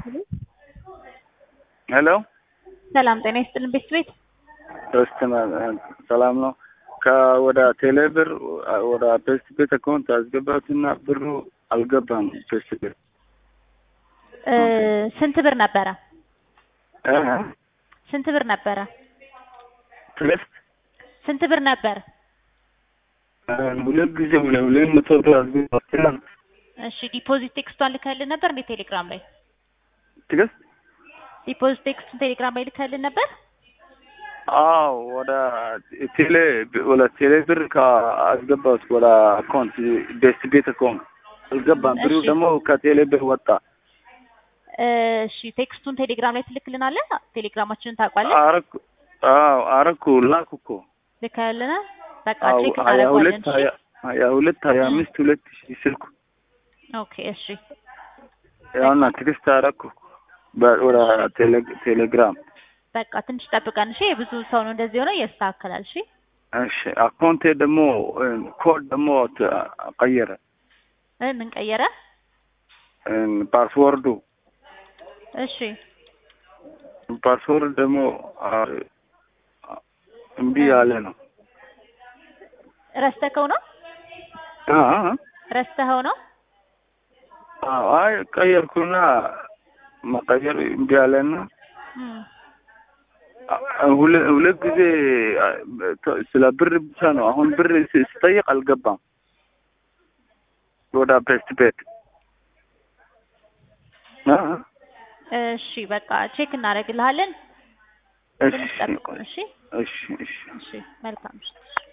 ሄሎ ሰላም ጤና ይስጥልን ቤት ቤት ሶስትና ሰላም ነው። ከወደ ቴሌብር ወደ ፔስት ቤት አካውንት አስገባትና ብሩ አልገባም። ፔስት ቤት እ ስንት ብር ነበረ? እ ስንት ብር ነበረ? ፔስት ስንት ብር ነበር? ሁለት ጊዜ ሁለት ሁለት መቶ ብር አስገባትና እሺ ዲፖዚት ቴክስቷን ልከልን ነበር እንዴ ቴሌግራም ላይ? ትግስት ዲፖዚት ቴክስቱን ቴሌግራም ላይ ልከልን ነበር? አዎ ወደ ቴሌ ወደ ቴሌ ብር ከአስገባት ወደ አካውንት ቤስት ቤት አካውንት አልገባም። ብሩ እሺ። ደግሞ ከቴሌ ብር ወጣ። እሺ ቴክስቱን ቴሌግራም ላይ ትልክልናለህ? ቴሌግራማችንን ታውቋለህ? አረኩ አዎ አረኩ ላኩ እኮ ልከልና በቃ አዎ ቼክ ሀያ እናደርገዋለን። ሁለት እሺ? ሀያ ሀያ ሁለት ሀያ አምስት ሁለት ሺህ ስልኩ ኦኬ እሺ ያውና ትግስት አረኩ በ- ወደ ቴሌ- ቴሌግራም በቃ ትንሽ ጠብቀን እሺ። ብዙ ሰው ነው እንደዚህ ሆነ ያስተካክላል። እሺ እሺ አካውንቴ ደግሞ ኮድ ደግሞ ተ- ቀየረ እ ምን ቀየረ? ፓስወርዱ እሺ ፓስወርድ ደግሞ አ- እምቢ ያለ ነው። ረስተከው ነው? አ- አ- ረስተኸው ነው? አዎ፣ አይ ቀየርኩና መቀየር እምቢ ያለና እም አ- ሁለ- ሁለት ጊዜ አ- ተ- ስለ ብር ብቻ ነው። አሁን ብር ስ- ስጠይቅ አልገባም ወደ ፔስት ቤት አ- አ- እሺ በቃ ቼክ እናደርግልሃለን። እሺ ትንሽ ጠብቁን። እሺ እሺ እሺ እሺ መልካም እሺ